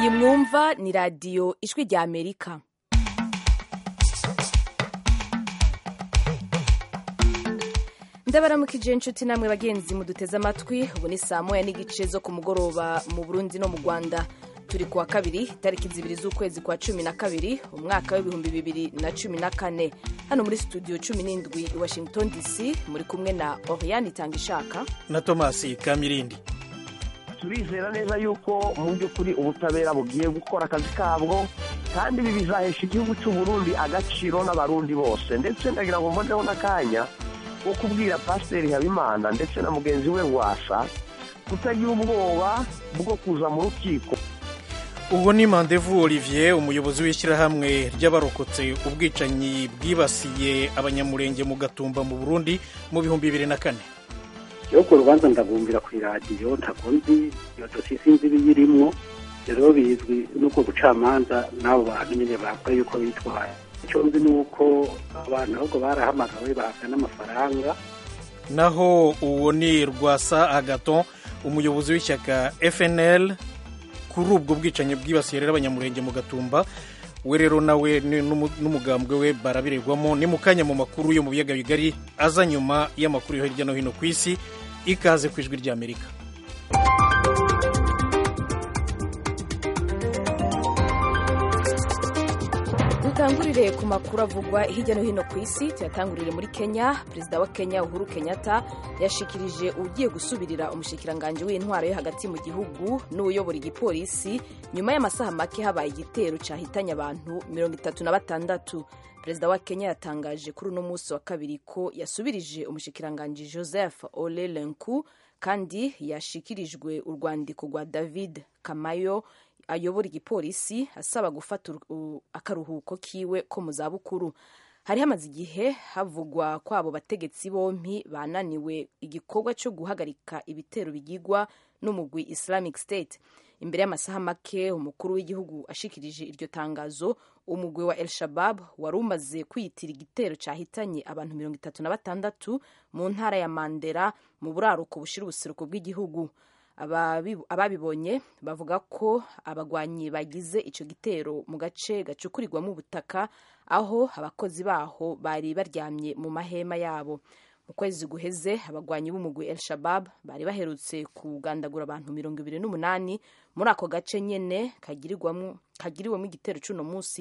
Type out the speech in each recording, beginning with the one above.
iyi mwumva ni radiyo ijwi rya amerika ndabaramukije inshuti namwe bagenzi muduteze amatwi ubu ni saa moya n'igice zo ku mugoroba mu burundi no mu rwanda turi kuwa kabiri itariki zibiri z'ukwezi kwa cumi na kabiri umwaka w'ibihumbi bibiri na cumi na kane hano muri studio cumi n'indwi i washington dc muri kumwe na oriane itanga ishaka na tomasi kamirindi turizera neza yuko mu by'ukuri ubutabera bugiye gukora akazi kabwo kandi ibi bizahesha igihugu cy'u Burundi agaciro n'abarundi bose ndetse ndagira ngo mboneho n'akanya ko kubwira pasiteri habimana ndetse na mugenzi we wasa kutagira ubwoba bwo kuza mu rukiko uwo ni mandevu olivier umuyobozi w'ishyirahamwe ry'abarokotse ubwicanyi bwibasiye abanyamurenge mu gatumba mu burundi mu bihumbi bibiri na kane yo ku rubanza ndabumbira ku iradiyo ntabwo nzi iyo dosiye sinzi ibiyirimwo rero bizwi n'ubwo bucamanza n'abo bantu nyine bakora yuko bitwaye icyo nzi ni uko abantu ahubwo barahamagawe bahabwa n'amafaranga naho uwo ni rwasa agaton umuyobozi w'ishyaka fnl kuri ubwo bwicanyi bwibasiye rero abanyamurenge mu gatumba we rero nawe n'umugambwe we barabirerwamo ni mu kanya mu makuru yo mu biyaga bigari aza nyuma y'amakuru yo hirya no hino ku isi ikaze ku ijwi ry'amerika dutangurire ku makuru avugwa hirya no hino ku isi tuyatangurire muri kenya perezida wa kenya uhuru kenyatta yashikirije ugiye gusubirira umushikiranganji w'intwaro yo hagati mu gihugu n'uyobora igipolisi nyuma y'amasaha make habaye igitero cyahitanye abantu mirongo itatu na batandatu perezida wa kenya yatangaje kuri uno munsi wa kabiri ko yasubirije umushikiranganji joseph ole lenku kandi yashikirijwe urwandiko rwa david kamayo ayobora igipolisi asaba gufata akaruhuko kiwe ko mu zabukuru hari hamaze igihe havugwa ko abo bategetsi bompi bananiwe igikorwa cyo guhagarika ibitero bigigwa n'umugwi islamic state imbere y'amasaha make umukuru w'igihugu ashikirije iryo tangazo umugwi wa el shabab wari umaze kwiyitira igitero cyahitanye abantu mirongo itatu na batandatu mu ntara ya mandera mu buraruko bushira ubuseruko bw'igihugu ababibonye bavuga ko abagwanyi bagize icyo gitero mu gace gacukurirwamo ubutaka aho abakozi baho bari baryamye mu mahema yabo mu kwezi guheze abagwanyi b'umugwi el shabab bari baherutse kugandagura abantu mirongo ibiri n'umunani muri ako gace nyene kagiriwemo igitero c'uno munsi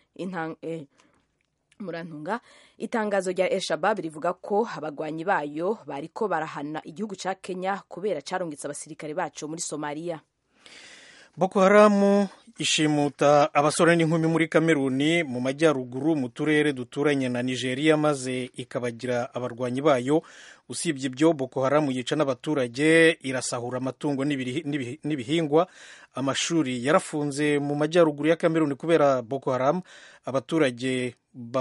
murantunga itangazo rya el shabab rivuga ko abagwanyi bayo bariko barahana igihugu ca kenya kubera carungitse abasirikare baco muri somaliya boko haramu ishimuta abasore n'inkumi muri kameruni mu majyaruguru mu turere duturanye na nigeria maze ikabagira abarwanyi bayo usibye ibyo boko haramu yica n'abaturage irasahura amatungo n'ibihingwa amashuri yarafunze mu majyaruguru ya kameruni kubera boko haramu abaturage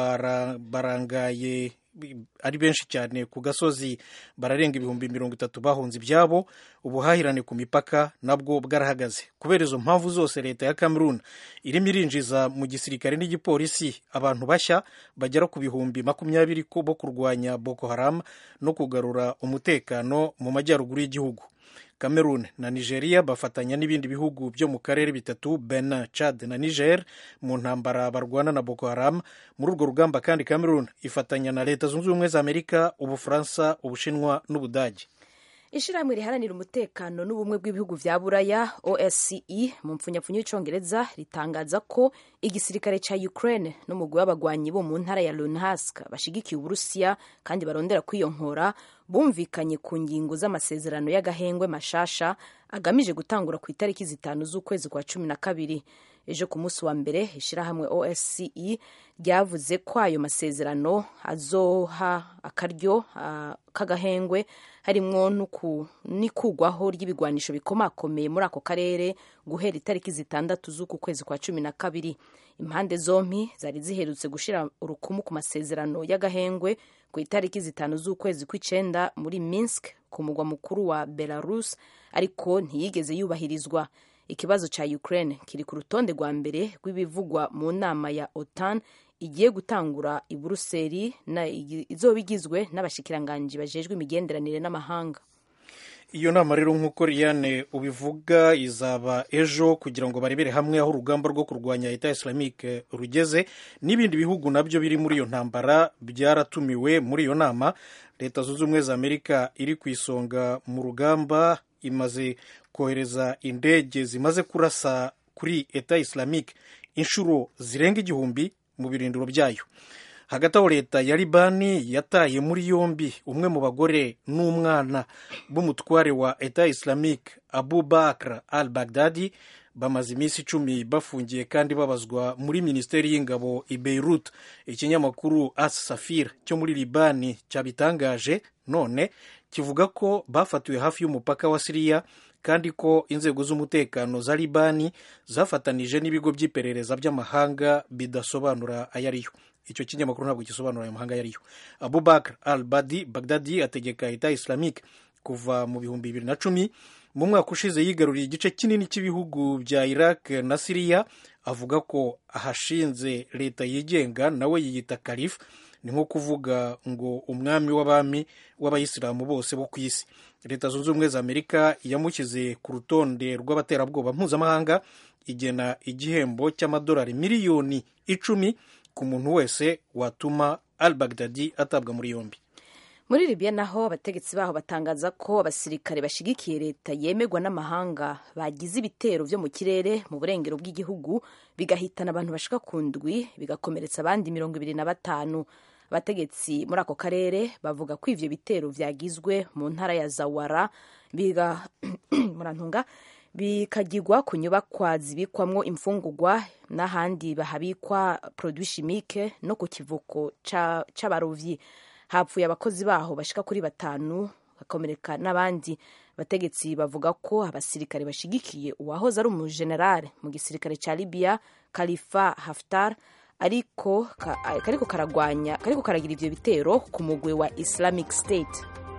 barangaye ari benshi cyane ku gasozi bararenga ibihumbi mirongo itatu bahunze ibyabo ubuhahirane ku mipaka nabwo bwarahagaze kubera izo mpamvu zose leta ya cameroon irimo irinjiza mu gisirikare n'igipolisi abantu bashya bagera ku bihumbi makumyabiri bo kurwanya boko haram no kugarura umutekano mu majyaruguru y'igihugu cameroon na nigeria bafatanya n'ibindi bihugu byo mu karere bitatu benin chad na niger mu ntambara barwana na boko haram muri urwo rugamba kandi cameroon ifatanya na leta zunze ubumwe za amerika ubufaransa ubushinwa n'ubudage ishirahamwe riharanira umutekano n'ubumwe bw'ibihugu vya buraya osce mu mpfunyapfunyo y'icongereza ritangaza ko igisirikare ca ukraine n'umugwi w'abagwanyi bo mu ntara ya lunhask bashigikiye uburusiya kandi barondera kwiyonkora bumvikanye ku ngingo z'amasezerano y'agahengwe mashasha agamije gutangura ku itariki zitanu z'ukwezi kwa cumi na kabiri ejo ku munsi wa mbere ishirahamwe osce ryavuze ko ayo masezerano azoha akaryo uh, k'agahengwe harimwo n'ikugwaho ry'ibigwanisho bikomakomeye muri ako karere guhera itariki zitandatu z'uku kwezi kwa cumi na kabiri impande zompi zari ziherutse gushira urukumu ku masezerano y'agahengwe ku itariki zitanu z'ukwezi kw'icenda muri minsk ku mugwa mukuru wa belarus ariko ntiyigeze yubahirizwa ikibazo ca ukraine kiri ku rutonde rwa mbere rw'ibivugwa mu nama ya otan igiye gutangura i buruseli izoba igizwe n'abashikiranganji bajejwe imigenderanire n'amahanga iyo nama rero nk'uko Liliane ubivuga izaba ejo kugira ngo barebere hamwe aho urugamba rwo kurwanya leta islamique rugeze n'ibindi bihugu nabyo biri muri iyo ntambara byaratumiwe muri iyo nama leta zunze ubumwe za amerika iri ku isonga mu rugamba imaze kohereza indege zimaze kurasa kuri eta islamique inshuro zirenga igihumbi mu birindiro byayo hagati aho leta ya libani yataye muri yombi umwe mu bagore n'umwana b'umutware wa eta islamique abu bakr al bagdadi bamaze iminsi icumi bafungiye kandi babazwa muri minisiteri y'ingabo i beirut ikinyamakuru as safir cyo muri libani cyabitangaje none kivuga ko bafatiwe hafi y'umupaka wa siriya kandi ko inzego z'umutekano za libani zafatanije n'ibigo by'iperereza by'amahanga bidasobanura ayo ariyo icyo kinyamakuru ntabwo gisobanura ayo mahanga ayo ariyo abubakar al badi bagdadi ategeka leta islamique kuva mu bihumbi bibiri na cumi mu mwaka ushize yigaruriye igice kinini cy'ibihugu bya iraq na siriya avuga ko ahashinze leta yigenga nawe yiyita kalifu ni nko kuvuga ngo umwami w'abami w'abayisilamu bose bo ku isi leta zunze ubumwe za amerika yamushyize ku rutonde rw'abaterabwoba mpuzamahanga igena igihembo cy'amadolari miliyoni icumi ku muntu wese watuma al bagdadi atabwa muri yombi muri libiya naho abategetsi baho batangaza ko abasirikare bashigikiye leta yemerwa n'amahanga bagize ibitero byo mu kirere mu burengero bw'igihugu bigahitana abantu bashika ku ndwi bigakomeretsa abandi mirongo ibiri na batanu abategetsi muri ako karere bavuga ko ivyo bitero vyagizwe mu ntara ya zawara biga murantunga bikagirwa ku nyubakwa zibikwamwo imfungurwa n'ahandi bahabikwa produit chimique no ku kivuko c'abarovyi hapfuye abakozi baho bashika kuri batanu bakomereka n'abandi abategetsi bavuga ko abasirikare bashigikiye uwahoze ari umujenerale mu gisirikare ca libiya khalifa haftar ariko kariko karagwanya kariko karagira ivyo bitero ku mugwi wa islamic state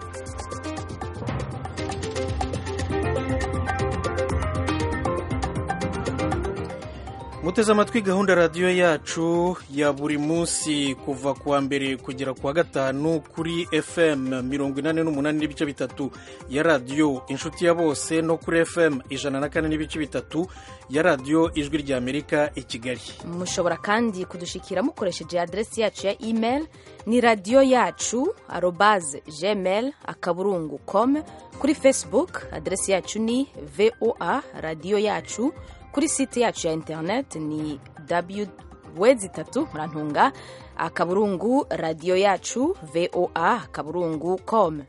muteze amatwi gahunda radiyo yacu ya buri munsi kuva ku wa mbere kugera ku wa gatanu kuri fm mirongo inani n'umunani n'ibice bitatu ya radiyo inshuti ya bose no kuri fm ijana na kane n'ibice bitatu ya radiyo ijwi rya amerika i kigali mushobora kandi kudushikira mukoresheje aderesi yacu ya email ni radiyo yacu arobaze gmail akaburungu com kuri facebook aderesi yacu ni voa radiyo yacu kuri site yacu ya internet ni w wezi itatu murantunga akaburungu radiyo yacu voa akaburungu com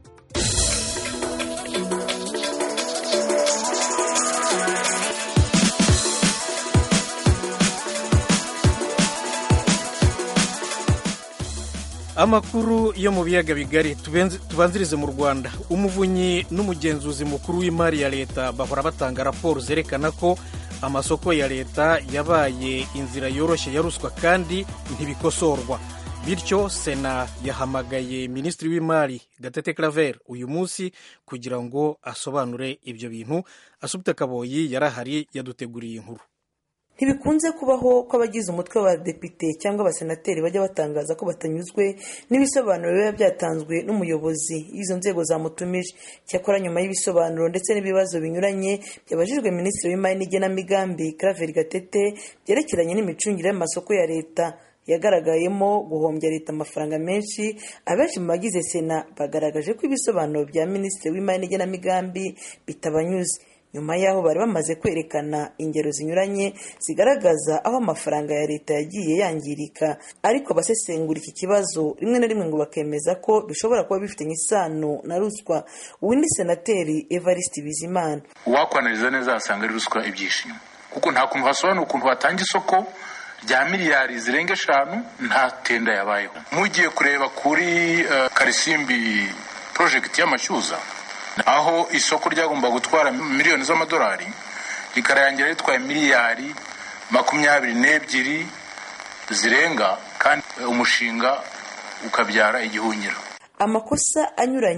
amakuru yo mu biyaga bigari tubanzirize mu rwanda umuvunyi n'umugenzuzi mukuru w'imari ya leta bahora batanga raporo zerekana ko amasoko ya leta yabaye inzira yoroshye ya ruswa kandi ntibikosorwa bityo sena yahamagaye minisitiri w'imari gatete claver uyu munsi kugira ngo asobanure ibyo bintu asubite kaboyi yarahari yaduteguriye inkuru ntibikunze kubaho ko abagize umutwe w'abadepite cyangwa abasenateri bajya batangaza ko batanyuzwe n'ibisobanuro biba byatanzwe n'umuyobozi w'izo nzego zamutumije cyakora nyuma y'ibisobanuro ndetse n'ibibazo binyuranye byabajijwe minisitiri w'imari n'igenamigambi claver gatete byerekeranye n'imicungire y'amasoko ya leta yagaragayemo guhombya leta amafaranga menshi abenshi mu bagize sena bagaragaje ko ibisobanuro bya minisitiri w'imari n'igenamigambi bitabanyuze nyuma y'aho bari bamaze kwerekana ingero zinyuranye zigaragaza aho amafaranga ya leta yagiye yangirika ariko abasesengura iki kibazo rimwe na rimwe ngo bakemeza ko bishobora kuba bifitanye isano na ruswa uyu ni senateri evariste bizimana uwakwanariza neza yasanga ari ruswa ibyishimo kuko nta kuntu hasobanura ukuntu watanga isoko rya miliyari zirenga eshanu nta tenda yabayeho mugiye kureba kuri uh, karisimbi porojegiti y'amashyuza aho isoko ryagomba gutwara miliyoni z'amadolari rikarangira ritwaye miliyari makumyabiri n'ebyiri zirenga kandi umushinga ukabyara igihunyiro amakosa anyuranye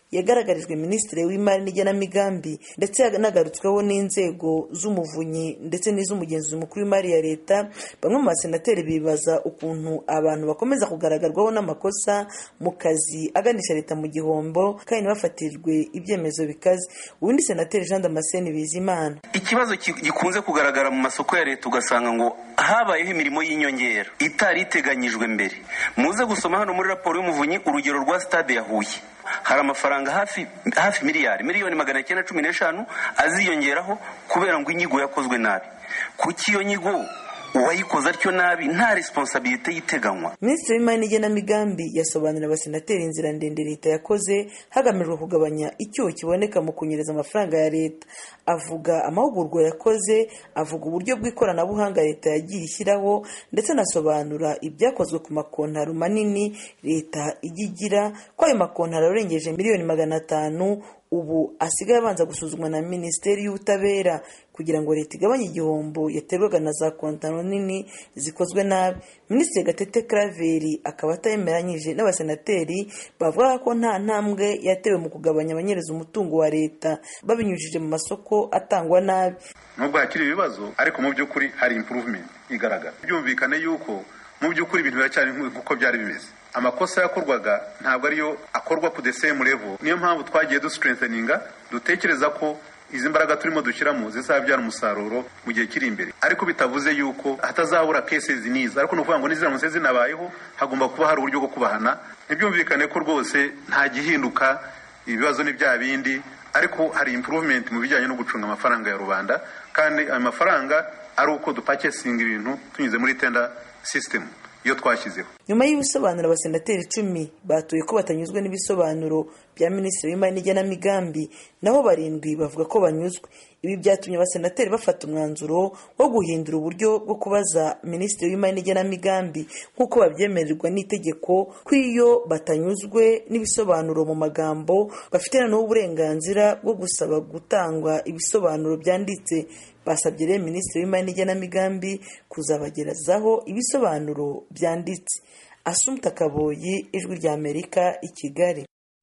yagaragarijwe minisitiri w'imari n'igenamigambi ndetse yanagarutsweho n'inzego z'umuvunyi ndetse n'iz'umugenzuzi mukuru w'imari ya leta bamwe mu basenateri bibaza ukuntu abantu bakomeza kugaragarwaho n'amakosa mu kazi aganisha leta mu gihombo kandi ntibafatirwe ibyemezo bikaze ubundi senateri jean damascene bizimana ikibazo gikunze kugaragara mu masoko ya leta ugasanga ngo habayeho imirimo y'inyongera itari iteganyijwe mbere muze gusoma hano muri raporo y'umuvunyi urugero rwa stade ya huye hari amafaranga hafi hafi miliyari miliyoni magana cyenda cumi n'eshanu aziyongeraho kubera ngo inyigo yakozwe nabi kuki iyo nyigo uwayikoze atyo nabi nta responsabilite yiteganywa minisitiri w'imari n'igenamigambi yasobanurira abasenateri inzira ndende leta yakoze hagamijwe kugabanya icyuho kiboneka mu kunyereza amafaranga ya leta avuga amahugurwa yakoze avuga uburyo bw'ikoranabuhanga leta yagiye ishyiraho ndetse anasobanura ibyakozwe ku makontaro manini leta ijya igira ko ayo makontaro arengeje miliyoni magana atanu ubu asigaye abanza gusuzumwa na minisiteri y'ubutabera kugira ngo leta igabanye igihombo yaterwaga na za kontaro nini zikozwe nabi minisitiri gatete karaveri akaba atayemeranyije n'abasenateri bavuga ko nta ntambwe yatewe mu kugabanya abanyereza umutungo wa leta babinyujije mu masoko atangwa nabi nubwo hakiri ibibazo ariko mu by'ukuri hari improvement igaragara byumvikane yuko mu by'ukuri ibintu biracyari nk'uko byari bimeze amakosa yakorwaga ntabwo ariyo akorwa ku the same level niyo mpamvu twagiye dustrengtheninga dutekereza ko izi mbaraga turimo dushyiramo zizabyara umusaruro mu gihe kiri imbere ariko bitavuze yuko hatazabura cases niza ariko ni ukuvuga ngo n'iziramutse zinabayeho hagomba kuba hari uburyo bwo kubahana ntibyumvikane ko rwose nta gihinduka ibibazo ni bya bindi ariko hari improvement mu bijyanye no gucunga amafaranga ya rubanda kandi ayo mafaranga ari uko dupakesinga ibintu tunyuze muri tender system iyo twashyizeho nyuma y'ibisobanuro abasenateri icumi batuye ko batanyuzwe n'ibisobanuro bya minisitiri w'imari n'igenamigambi naho barindwi bavuga ko banyuzwe ibi byatumye abasenateri bafata umwanzuro wo guhindura uburyo bwo kubaza minisitiri w'imari n'igenamigambi nk'uko babyemererwa n'itegeko ko iyo batanyuzwe n'ibisobanuro mu magambo bafite noneho uburenganzira bwo gusaba gutangwa ibisobanuro byanditse basabye rero minisitiri w'imari n'igenamigambi kuzabagerezaho ibisobanuro byanditse asumta kaboyi ijwi rya amerika i kigali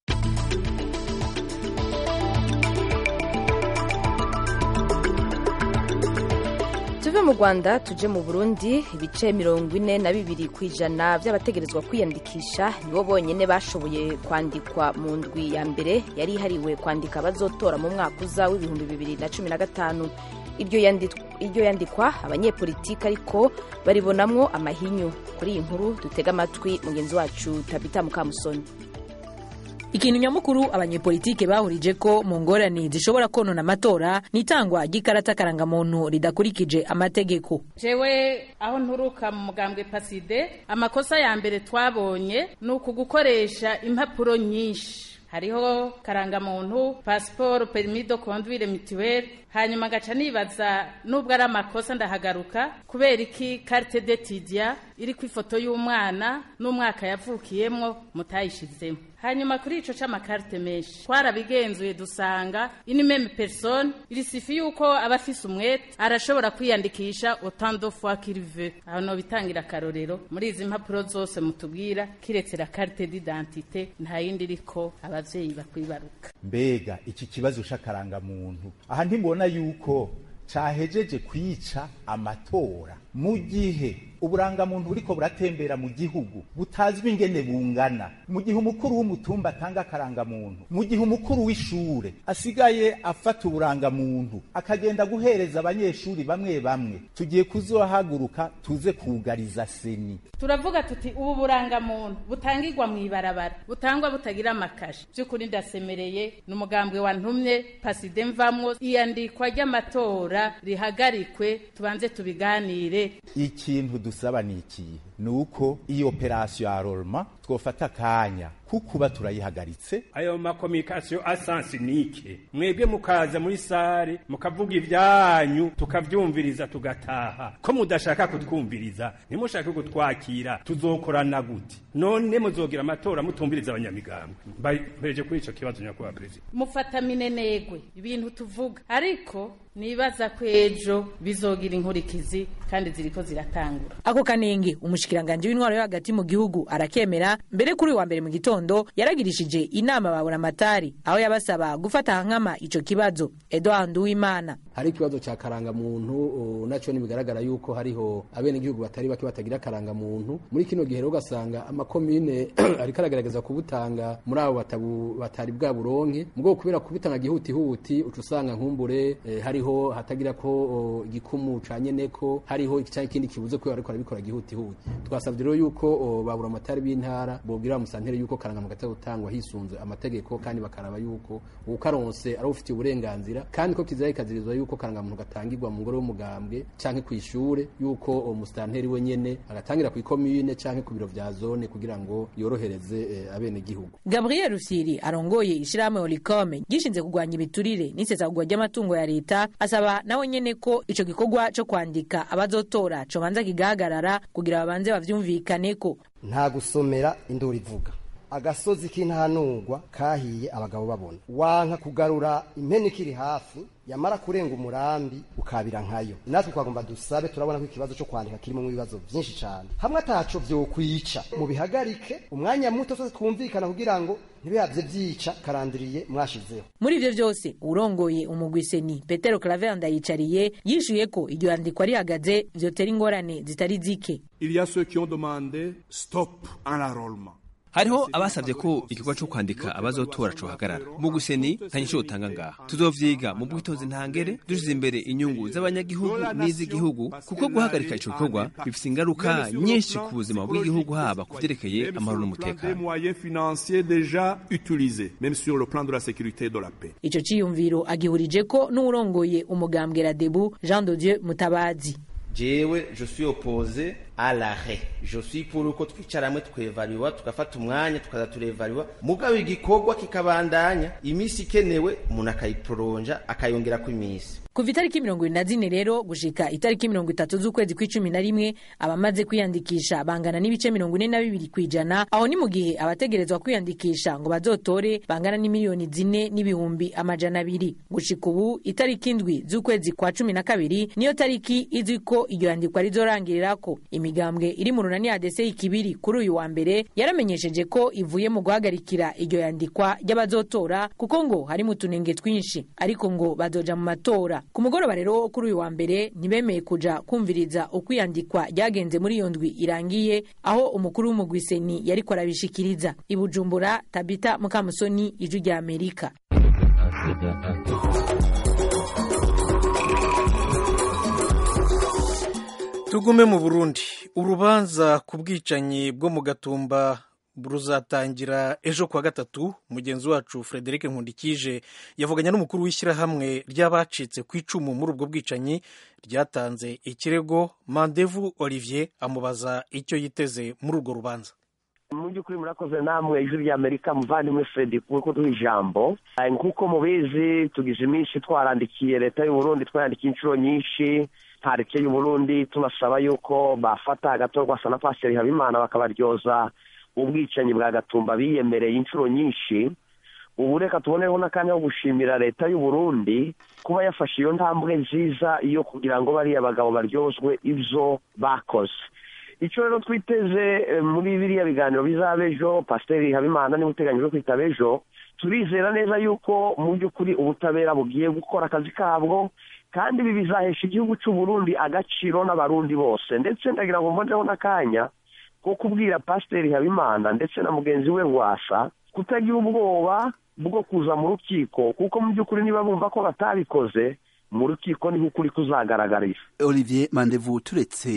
tuve mu rwanda tuje mu burundi ibice mirongo ine na bibiri ku ijana by'abategerezwa kwiyandikisha nibo bonyine bashoboye kwandikwa mu ndwi ya mbere yari ihariwe kwandika abazotora mu mwaka uza w'ibihumbi bibiri na cumi na gatanu iryo yandikwa abanyepolitiki ariko baribonamwo amahinyu kuri iyi nkuru dutega amatwi mugenzi wacu tabita mukamusoni ikintu nyamukuru abanyepolitike bahurije ko mu ngorane zishobora konona amatora ni itangwa ry'ikarata karangamuntu ridakurikije amategeko jewe aho nturuka mu mugambwe paside amakosa ya mbere twabonye ni uku gukoresha impapuro nyinshi hariho karangamuntu pasiporo perimi do conduire mituweli hanyuma ngaca nibaza nubwo ari amakosa ndahagaruka kubera iki carte d'etudia iri ku ifoto y'umwana n'umwaka yavukiyemwo mutayishizemo hanyuma kuri ico c'amakarite menshi twarabigenzuye dusanga ini meme persone irisifi yuko aba afise umwete arashobora kwiyandikisha autant de fois qu'il veut aho no bitangira akarorero muri izi mpapuro zose mutubwira kiretse la carte d'identité nta yindi iriko abavyeyi bakwibaruka mbega iki kibazo c'akaranga muntu aha ntimubona yuko cahejeje kwica amatora mu gihe uburangamuntu buriko buratembera mu gihugu butazwi ingene bungana mu gihe umukuru w'umutumba atanga akarangamuntu mu gihe umukuru w'ishure asigaye afata uburangamuntu akagenda guhereza abanyeshuri bamwe bamwe tugiye kuzohaguruka tuze kugariza seni turavuga tuti ubu burangamuntu butangirwa mu ibarabara butangwa butagira amakashi by'ukuri ndasemereye ni umugambwe wantumye paside mvamwo iyandikwa ry'amatora rihagarikwe tubanze tubiganire ikintu dusaba ni ikihe ni uko iyi operasiyo ya roroma twofata akanya kukuba turayihagaritse ayo makominikasiyo asansinike mwebwe mukaza muri sare mukavuga ibyanyu tukavyumviriza tugataha ko mudashaka kutwumviriza ntimushake kutwakira tuzokorana gute none muzogira amatora mutumviriza abanyamigambwe mbereje kuri ico kibazo nyakubahwa perezida mufata minenegwe ibintu tuvuga ariko nibaza ko ejo bizogira inkurikizi kandi ziriko ziratangura ako kanenge umushikiranganje w'intwaro yo hagati mu gihugu arakemera W'Imana mbere kuri uyu wa mbere mu gitondo yaragirishije inama baburamatari aho yabasaba gufata nkama ico kibazo Edouard Uwimana hari ikibazo cya karangamuntu nacyo bigaragara yuko hariho abenegihugu batari bake batagira karangamuntu muri kino gihe rero ugasanga amakomine ariko aragaragaza kubutanga muri abo batari bwa buronke mubwo kubera kubutanga gihutihuti uca usanga nkumbure eh, hariho hatagira ko igikumu canye neko hariho cyangwa ikindi kibuze ko ariko arabikora gihutihuti twasabye rero yuko babura amatari b'intara bogira musantere yuko karangamuntu gatagutangwa hisunze amategeko kandi bakaraba yuko ukaronse ari ufitiye uburenganzira kandi ko kizari kazirizwa yuko karangamuntu gatangirwa mu ngoro y'umugambwe canke ku ishure yuko umusitanteri we nyene agatangira ku ikomine canke ku biro vya zone kugira ngo yorohereze eh, abene gihugu Gabriel Rusiri arongoye ishirahamwe Olicome gishinze kugwanya ibiturire n'isesagurwa ry'amatungo ya leta asaba nawe nyene ko ico gikorwa co kwandika abazotora cobanza kigahagarara kugira babanze bavyumvikaneko nta gusomera induru ivuga agasozi k'intanurwa kahiye abagabo babona wanka kugarura impene ikiri hafi yamara kurenga umurambi ukabira nkayo natwe twagomba dusabe turabona ko ikibazo cyo kwandika kirimo mu bibazo byinshi cyane hamwe ataco vyokwica mu bihagarike umwanya muto twese twumvikana kugira ngo ntibihavye vyica karandiriye mwashizeho muri ivyo vyose urongoye umugwiseni petero claver ndayicariye yishuye ko iryo yandikwa rihagaze vyotera ingorane zitari zike il y a ceux qui ont demandé stop à l'enrôlement hariho abasabye ko igikorwa cyo kwandika abazotora cohagarara mu guseni nta nyisho utanga ngaha tuzovyiga mu bwitonzi ntangere dushize imbere inyungu z'abanyagihugu n'iz'igihugu kuko guhagarika ico gikorwa bifise ingaruka nyinshi ku buzima bw'igihugu haba ku vyerekeye amahoro n'umutekano ico ciyumviro agihurije ko n'uwurongoye umugambwe radebu jean de dieu mutabazi jewe je suis opposé à l'arrêt je suis pour uko twicara hamwe twevariwa tugafata umwanya tukaza turevariwa mugabo igikorwa kikabandanya imisi ikenewe umuntu akayiporonja akayongerako imisi kuva itariki mirongo ibiri na zine rero gushika itariki mirongo itatu z'ukwezi kw'icumi na rimwe abamaze kwiyandikisha bangana n'ibice mirongo ine na bibiri kw'ijana aho ni mu gihe abategerezwa kwiyandikisha ngo bazotore bangana n'imiliyoni zine n'ibihumbi amajana abiri gushika ubu itariki indwi z'ukwezi kwa cumi na kabiri niyo tariki izwi ko iryo yandikwa rizorangirirako imigambwe iri mu runani adese ikibiri kuri uyu wa mbere yaramenyesheje ko ivuye mu guhagarikira iryo yandikwa ry'abazotora kuko ngo harimo utunenge twinshi ariko ngo bazoja mu matora ku mugoroba rero kuri uyu wa mbere ntibemeye kuja kumviriza uko iyandikwa ryagenze muri iyo ndwi irangiye aho umukuru w'umugwiseni yariko arabishikiriza i bujumbura tabita mukamusoni ijwi rya amerika tugume mu burundi urubanza ku bwicanyi bwo mu gatumba ruzatangira ejo kuwa gatatu mugenzi wacu frederic nkundikije yavuganye n'umukuru w'ishyirahamwe ry'abacitse ku icumu muri ubwo bwicanyi ryatanze ikirego mandevu olivier amubaza icyo yiteze muri urwo rubanza mu by'ukuri murakoze namwe ijwi ry'amerika muvandimwe fredi kuko duha ijambo nk'uko mubizi tugize iminsi twarandikiye leta y'uburundi twarandikiye inshuro nyinshi ntareke y'uburundi tunasaba yuko bafata agatorwa na pasiteri habimana bakabaryoza ubwicanyi bwa gatumba biyemereye inshuro nyinshi ubu reka tuboneho n'akanya ko gushimira leta y'uburundi kuba yafashe iyo ntambwe nziza yo kugira ngo bariya bagabo baryozwe ibyo bakoze icyo rero twiteze muri biriya biganiro bizaba ejo pasiteri habimana niba uteganyijwe kwitaba ejo turizera neza yuko mu by'ukuri ubutabera bugiye gukora akazi kabwo kandi ibi bizahesha igihugu cy'uburundi agaciro n'abarundi bose ndetse ndagira ngo mboneho n'akanya ko kubwira pasiteri habimana ndetse na mugenzi we rwasa kutagira ubwoba bwo kuza mu rukiko kuko mu by'ukuri niba bumva ko batabikoze mu rukiko niho ukuri kuzagaragarira olivier mandevu turetse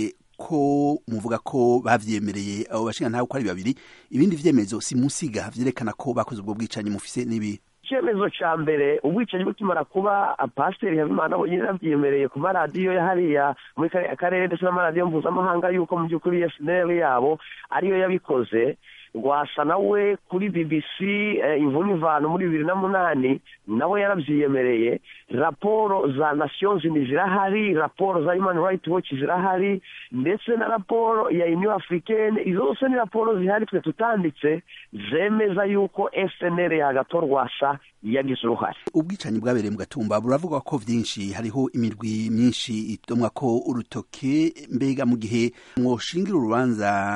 ko muvuga ko bavyemereye abo bashinga ntawe uko ari babiri ibindi vyemezo simusiga vyerekana ko bakoze ubwo bwicanyi mufise n'ibi icyemezo cya mbere ubwicanyi bukimara kuba pasiteri habimana bonyine yabyemereye ku maradiyo ya hariya muri kariya karere ndetse n'amaradiyo mpuzamahanga y'uko mu by'ukuri esineri yabo ariyo yabikoze rwasa nawe kuri bbc imvune ivana muri bibiri na munani nawe yarabyiyemereye raporo za nations unies zirahari raporo za human rights watch zirahari ndetse na raporo ya union africaine izo zose ni raporo zihari twe tutanditse zemeza yuko fnr y'agato rwasa yagize uruhare ubwicanyi bwabereye mu gatumba buravuga ko vyinshi hariho imirwi myinshi itomwa ko urutoke mbega mu gihe mwoshingira urubanza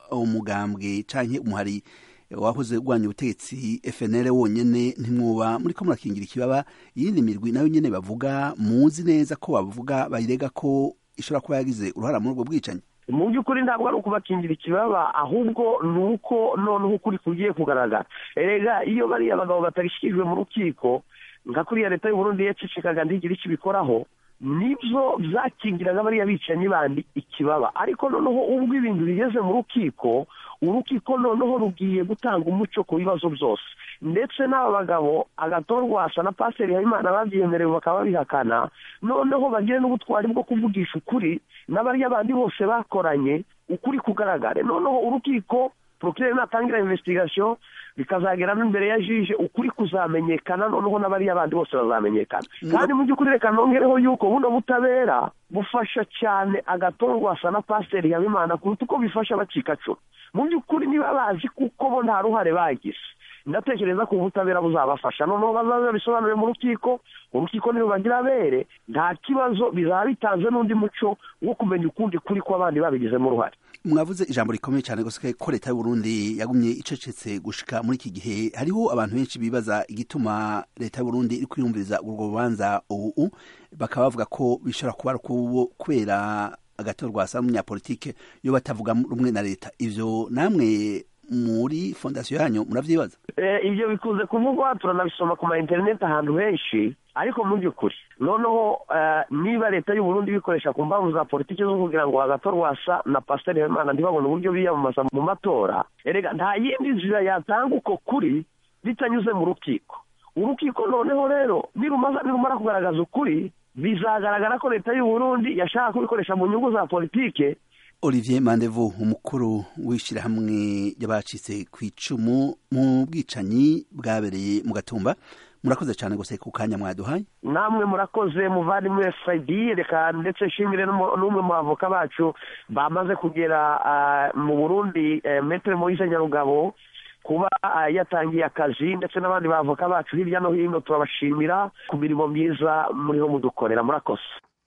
umugambwe canke umuhari wahoze urwanya ubutegetsi FNL wonyene ntimwoba muriko murakingira ikibaba iyindi mirwi nayo nyene bavuga muzi neza ko bavuga bayirega ko ishobora kuba yagize uruhara muri ubwo bwicanyi mu by'ukuri ntabwo ari ukubakingira ikibaba ahubwo ni uko noneho ukuri kugiye kugaragara erega iyo bariya bagabo batabishyikirijwe mu rukiko nka kuriya leta y'uburundi yacecekaga ntigire icyo ibikoraho nibyo byakingiraga bariya bicanyi bandi ikibaba ariko noneho ubwo ibintu bigeze mu rukiko urukiko noneho rugiye gutanga umuco ku bibazo byose ndetse n'aba bagabo agatorwasa na pasiteri habimana babyemerewe bakaba babihakana noneho bagire n'ubutwari bwo kuvugisha ukuri n'abariya bandi bose bakoranye ukuri kugaragare noneho urukiko porokirere natangira investigation bikazagera n'imbere ya jije ukuri kuzamenyekana noneho n'abariya bandi bose bazamenyekana kandi mu by'ukuri reka nongereho yuko buno butabera bufasha cyane agatorwasa na pasiteri habimana kuruta uko bifasha abacikacumu mu by'ukuri niba bazi kuko bo nta ruhare bagize ndatekereza ko ubutabera buzabafasha noneho bazaza bisobanure mu rukiko urukiko nirubagira abere nta kibazo bizaba bitanze n'undi muco wo kumenya ukundi kuri ko abandi babigizemo uruhare mwavuze ijambo rikomeye cyane gusa ko leta y'uburundi yagumye icecetse gushika muri iki gihe hariho abantu benshi bibaza igituma leta y'uburundi iri kwiyumviriza urwo rubanza ubu bakaba bavuga ko bishobora kuba ari kubera agatorwa asa n'umunyapolitike iyo batavuga rumwe na leta ivyo namwe muri fondasiyo yanyu muravyibaza ibyo bikunze kuvugwa turanabisoma ku ma interineti ahantu henshi ariko mu by'ukuri noneho niba leta y'uburundi bikoresha ku mpamvu za politiki zo kugira ngo agatorwasa na pasiteri habimana ntibabone uburyo biyamamaza mu matora erega nta yindi nzira yatanga uko kuri bitanyuze mu rukiko urukiko noneho rero nirumara kugaragaza ukuri bizagaragara ko leta y'uburundi yashaka kubikoresha mu nyungu za politike olivier mandevu umukuru w'ishyirahamwe ry'abacitse ku icumu mu bwicanyi bwabereye mu gatumba murakoze cyane gusa ku kanya mwaduhaye namwe murakoze muvandimwe fayidi reka ndetse nshimire n'umwe mu bavoka bacu bamaze kugera mu burundi metero moise nyarugabo kuba yatangiye akazi ndetse n'abandi bavoka bacu hirya no hino turabashimira ku mirimo myiza muriho mudukorera murakoze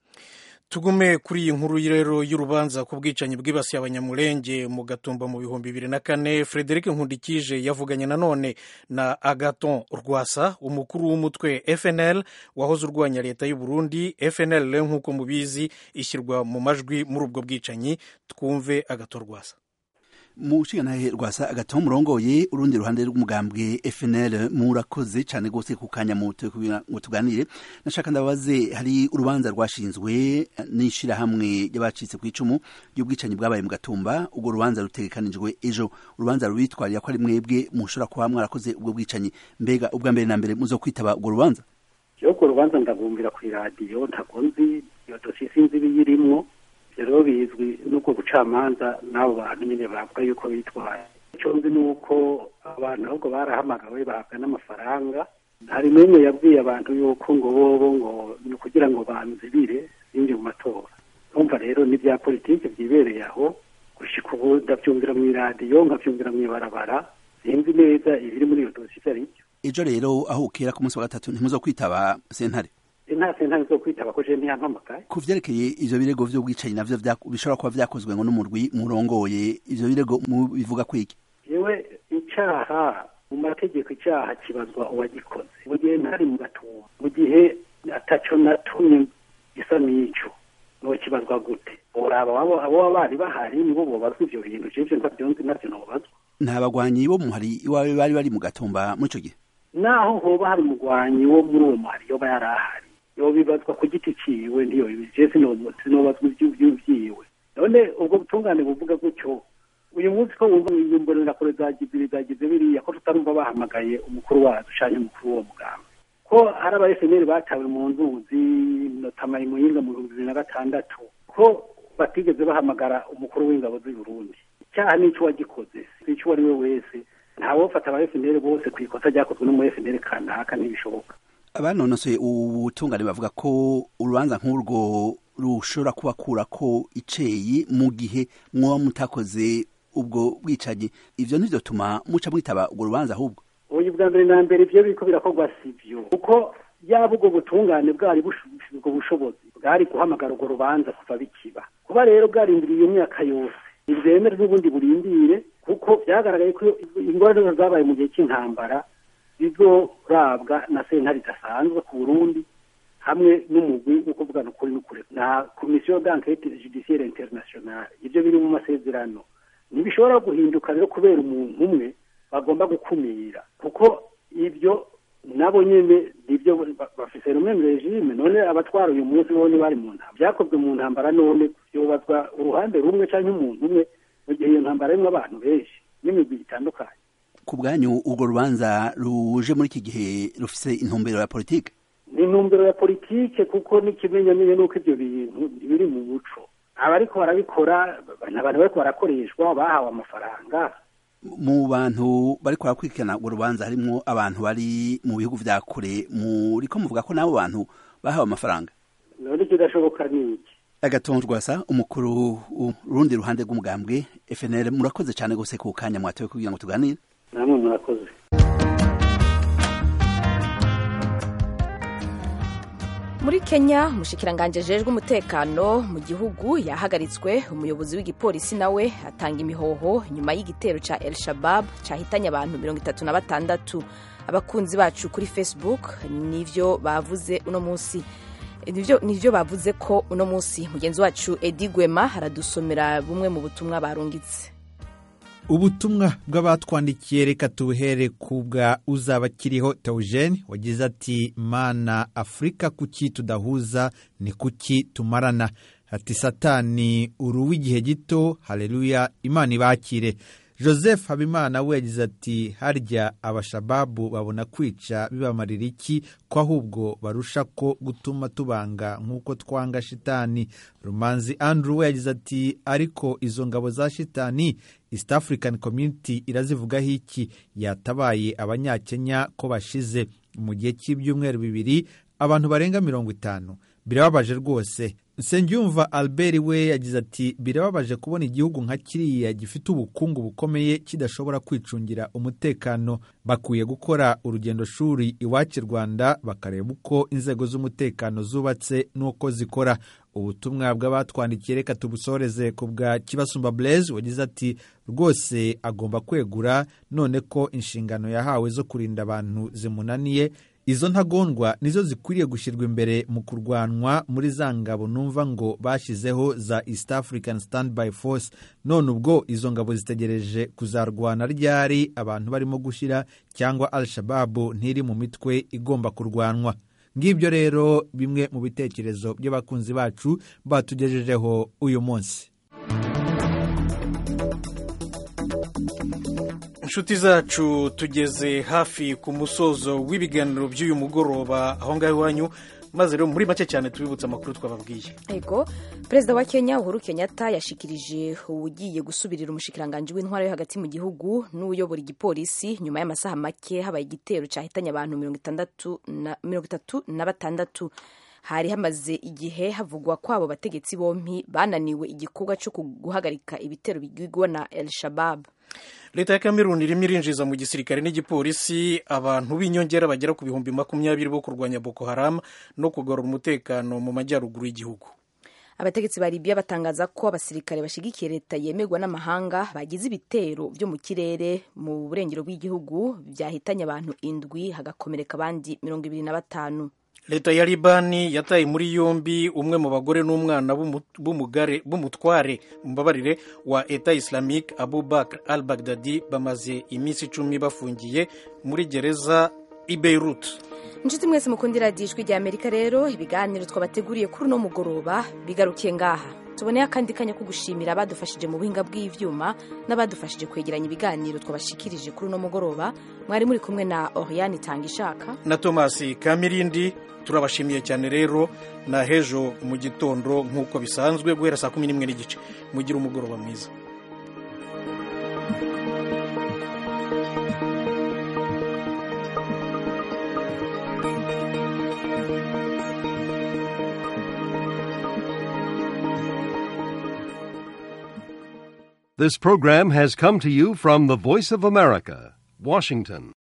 tugume kuri iyi nkuru rero y'urubanza ku bwicanyi bwibasiye abanyamurenge mu gatumba mu bihumbi bibiri na kane frederic nkundikije yavuganye nanone na agaton rwasa umukuru w'umutwe fnl wahoze urwanya leta y'u burundi fnl rero nk'uko mubizi ishyirwa mu majwi muri ubwo bwicanyi twumve agaton rwasa mu nshingantahe rwasa agataho murongoye urundi ruhande rw'umugambwe FNL murakoze cyane rwose ku kanya muto ngo tuganire nashaka ndabaze hari urubanza rwashinzwe n'ishirahamwe ry'abacitse ku icumu ry'ubwicanyi bwabaye mu gatumba ubwo rubanza rutegekanijwe ejo urubanza rubitwarira ko ari mwebwe mushobora kuba mwarakoze ubwo bwicanyi mbega ubwa mbere na mbere muzo kwitaba ubwo rubanza yo ku rubanza ndabumvira ku iradiyo ntabwo nzi iyo dosiye sinzi ibiyirimwo rero bizwi n'ubwo bucamanza n'abo bantu nyine bavuga yuko bitwaye icyo nzi ni uko abantu ahubwo barahamagawe bahabwa n'amafaranga hari n'umwe yabwiye abantu yuko ngo bobo ngo ni ukugira ngo banzibire binjye mu matora numva rero n'ibya politiki byibereye aho gushyika ubu ndabyumvira mu iradiyo nkabyumvira mu ibarabara sinzi neza ibiri muri iyo dosiye ari byo ejo rero aho ukera ku munsi wa gatatu ntimuzo kwitaba sentare nta sentare zo kwitaba ko je ntiyampamagaye ku vyerekeye ivyo birego vy'ubwicanyi navyo bishobora kuba vyakozwe ngo n'umurwi murongoye ivyo birego bivuga kwiki yewe icaha mu mategeko icaha kibazwa uwagikoze mu gihe ntari mu gatumba mu gihe ataco natumye gisa n'ico no kibazwa gute uraba abo bari bahari nibo bobazwa ivyo bintu jeje ntavyonzi navyo nobazwa nta bagwanyi bo muhari iwawe bari bari mu gatumba muri ico gihe naho hoba hari umugwanyi wo muri uwo muhari yoba yari ahari yobibazwa ku giti ciwe ndiyo je sinobazwa ivy'iwe none ubwo butungane buvuga gutyo uyu munsi ko wumva imbonera kure zagize zagize biriya ko tutarumva bahamagaye umukuru wacu canke umukuru w'uwo muganga ko hari aba FNL batawe mu nzuzi notamaye muyinga mu bihumbi bibiri na gatandatu ko batigeze bahamagara umukuru w'ingabo z'i Burundi icyaha n'ico wagikoze sico uwo ari we wese ntawofata aba FNL bose ku ikosa ryakozwe no mu FNL kanaka ntibishoboka abanonosoye ubutungane bavuga ko urubanza nk'urwo rushobora kubakura ko iceyi mu gihe mwoba mutakoze ubwo bwicanyi ivyo ntivyotuma muca mwitaba ubwo rubanza ahubwo ubu bwa mbere na mbere ivyo biriko birakorwa sivyo kuko yaba ubwo butungane bwari ubwo bushobozi bwari guhamagara urwo rubanza kuva bikiba kuba rero bwarindiriye iyo myaka yose ntibyemere n'ubundi burindire kuko byagaragaye ko ingorane zabaye mu gihe cy'intambara zizorabwa na sentare idasanzwe ku burundi hamwe n'umugwi wo kuvugana ukuri n'ukuri na komisiyo d'enquête judiciaire internationale ibyo biri mu masezerano ntibishobora guhinduka rero kubera umuntu umwe bagomba gukumira kuko ibyo nabo nyene nibyo bafise rumwe mu regime none abatwara uyu munsi bo bari mu ntambara byakozwe mu ntambara none byubazwa uruhande rumwe cyangwa umuntu umwe mu gihe iyo ntambara irimo abantu benshi n'imigwi itandukanye ku bwanyu urwo rubanza ruje muri iki gihe rufise intumbero ya politike ni intumbero ya politike kuko n'ikimenyamenya nuko ibyo bintu biri mu muco abariko barabikora ni abantu bariko barakoreshwa bahawe amafaranga mu bantu bariko barakurikirana urwo rubanza harimwo abantu bari mu bihugu vya kure muriko muvuga ko n'abo bantu bahawe amafaranga none ikidashoboka ni iki agatongo rwasa umukuru urundi ruhande rw'umugambwe FNL murakoze cyane gose ku kanya mwatoye kugira ngo tuganire namwe murakoze muri kenya umushikiranganje ajejwe umutekano mu gihugu yahagaritswe umuyobozi w'igipolisi nawe atanga imihoho nyuma y'igitero ca el shabab cahitanye abantu mirongo itatu na batandatu abakunzi bacu kuri facebook nivyo bavuze uno munsi nivyo bavuze ko uno munsi mugenzi wacu edi gwema aradusomera bumwe mu butumwa barungitse ubutumwa bw'abatwandikiye reka tubuhere ku bwa uzaba akiriho teogene wagize ati mana afurika kuki tudahuza ni kuki tumarana ati satani uruw'igihe gito hareruya imana ibakire joseph habimana we yagize ati harya abashababu babona kwica bibamarira iki ko ahubwo barusha ko gutuma tubanga nk'uko twanga shitani rumanzi andrew we yagize ati ariko izo ngabo za shitani east african community irazivugaho iki yatabaye abanyakenya ko bashize mu gihe cy'ibyumweru bibiri abantu barenga mirongo itanu birababaje rwose nsengiyumva albert we yagize ati birababaje kubona igihugu nka kiriya gifite ubukungu bukomeye kidashobora kwicungira umutekano bakwiye gukora urugendo shuri iwacu i rwanda bakareba uko inzego z'umutekano zubatse n'uko zikora ubutumwa bw'abatwandikiye reka tubusoreze ku bwa kibasumba blaise wagize ati rwose agomba kwegura none ko inshingano yahawe zo kurinda abantu zimunaniye izo ntagondwa nizo zikwiriye gushyirwa imbere mu kurwanwa muri za ngabo numva ngo bashyizeho za east african standby force none ubwo izo ngabo zitegereje kuzarwana ryari abantu barimo gushyira cyangwa al shababu ntiri mu mitwe igomba kurwanwa ngibyo rero bimwe mu bitekerezo by'abakunzi bacu batugejejeho uyu munsi inshuti zacu tugeze hafi ku musozo w'ibiganiro by'uyu mugoroba aho ngaho iwanyu maze rero muri make cyane tubibutse amakuru twababwiye yego perezida wa kenya uhuru kenyatta yashikirije ugiye gusubirira umushikiranganji w'intwara yo hagati mu gihugu n'uyobora igipolisi nyuma y'amasaha make habaye igitero cyahitanye abantu mirongo itatu na batandatu hari hamaze igihe havugwa ko abo bategetsi bombi bananiwe igikorwa cyo guhagarika ibitero bigwigwa na el shabab leta ya kameruni irimo irinjiza mu gisirikare n'igipolisi abantu b'inyongera bagera ku bihumbi makumyabiri bo kurwanya boko haram no kugarura umutekano mu majyaruguru y'igihugu abategetsi ba libiya batangaza ko abasirikare bashyigikiye leta yemerwa n'amahanga bagize ibitero byo mu kirere mu burengero bw'igihugu byahitanye abantu indwi hagakomereka abandi mirongo ibiri na batanu leta ya libani yataye muri yombi umwe mu bagore n'umwana b'umutware mbabarire wa eta islamique abubakar al baghdadi bamaze iminsi icumi bafungiye muri gereza i beirut inshuti mwese mukundira ijwi rya amerika rero ibiganiro twabateguriye kuri uno mugoroba bigarukiye ngaha tuboneye akandi kanya ko gushimira abadufashije mu buhinga bw'ibyuma n'abadufashije kwegeranya ibiganiro twabashikirije kuri uno mugoroba mwari muri kumwe na oriane itanga ishaka na tomasi kamirindi turabashimiye cyane rero na hejo mu gitondo nk'uko bisanzwe guhera saa kumi n'imwe n'igice mugire umugoroba mwiza This program has come to you from the Voice of America, Washington.